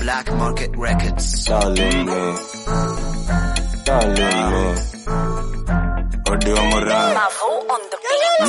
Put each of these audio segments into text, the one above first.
Black Market Records. Darling me. Darling me. Audio moral. Mavo on the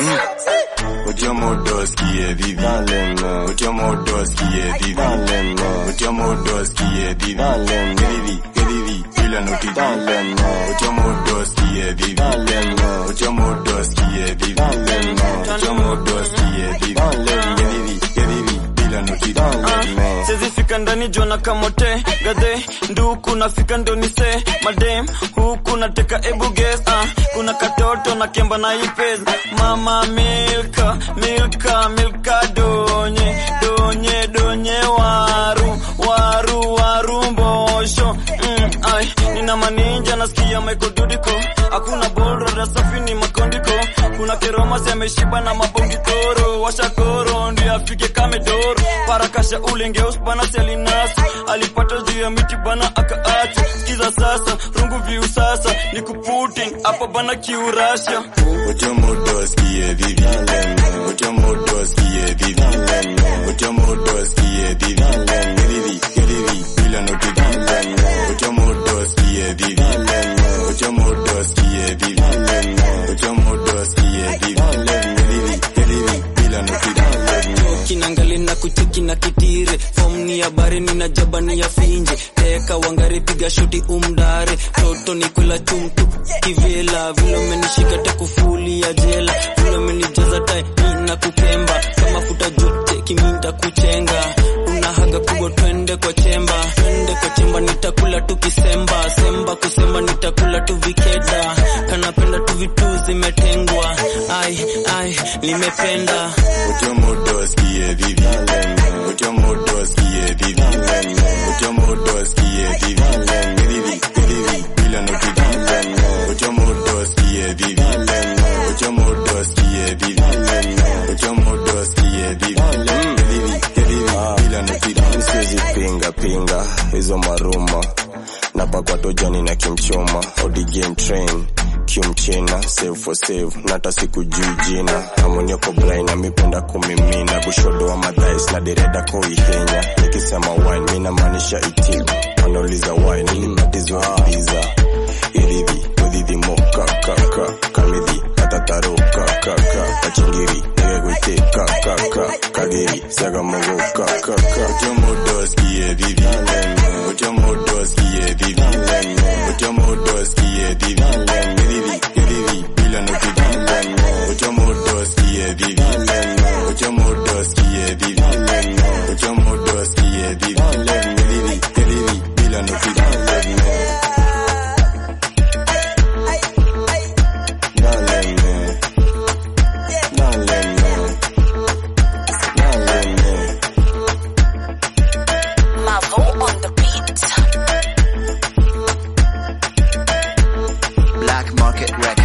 beat. Audio modos qui est vivi. Darling me. Audio modos qui est vivi. Darling me. Audio modos qui est vivi. Darling me. Vivi, que vivi. Bila noti. Darling me. Audio modos qui est vivi. Darling me. Audio modos qui est vivi. Darling me. Audio modos qui est vivi. Darling me. Vivi, que vivi. Bila noti. Darling me. Siwezi fika ndani jona kamote gadhe nduku nafika ndo nise madem huku nateka ebu guess ah kuna katoto na kemba na ipez mama milka milka milka donye donye donye waru waru waru mbosho mm, ai nina maninja nasikia Michael Dudiko hakuna bora safi ni makondiko kuna keroma ameshiba na mabongi toro washakoro ndio afike kamedoro parakasha ulengeus bana selinasu alipata juu ya miti bana akaacha sikiza sasa rungu viu sasa ni kuputin hapa bana kiurasha Audio modos qui est vivi. Audio modos qui est vivi. Audio modos qui est vivi. Que vivi, que vivi. Bila noti. Audio modos qui est vivi. Audio modos qui est vivi. Audio modos qui est vivi. Que vivi, que vivi. Bila noti. kinangali na kucheki na kitire fom ni habari nina jaba ni ya finje teka wangari piga shuti umdare toto ni kula chumtu kivela vile umenishika tekufuli ya jela vile umenijaza tai nina kukemba kama futa jote kiminta kuchenga unahaga kubwa twende kwa chemba twende kwa chemba nitakula tu kisemba semba kusema nitakula tu vikeda kanapenda tu vitu zimetengwa ai ai nimependa Audio modos qui est vivi. Audio modos qui est vivi. Audio modos qui est vivi. Que vivi, que vivi. Bila noti. Audio modos qui est vivi. Audio modos qui est vivi. Audio modos qui est vivi. Que vivi, que vivi. Bila noti. Siwezi pinga pinga hizo maruma napakwa tojani na kimchoma odi game train kiumchina save for save nata siku juu jina amonyoko brain amipenda kumimina kushodo wa madhais na dereda koihenya nikisema wine mina maanisha itibu wanauliza wine nilibatizwa ibiza irivi udhidhimo kakaka kamidhi katataro kakaka kachingiri niwegwite kakaka kagiri sagamogo kakaka ujomodos kie vivi ujomodos kie vivi ujomodos kie vivi vivi vivi bila noti ujomodos kie vivi ujomodos kie vivi ujomodos kie vivi vivi vivi bila noti Darling me, darling me, darling me. Mavo on the beat. Black Market Records.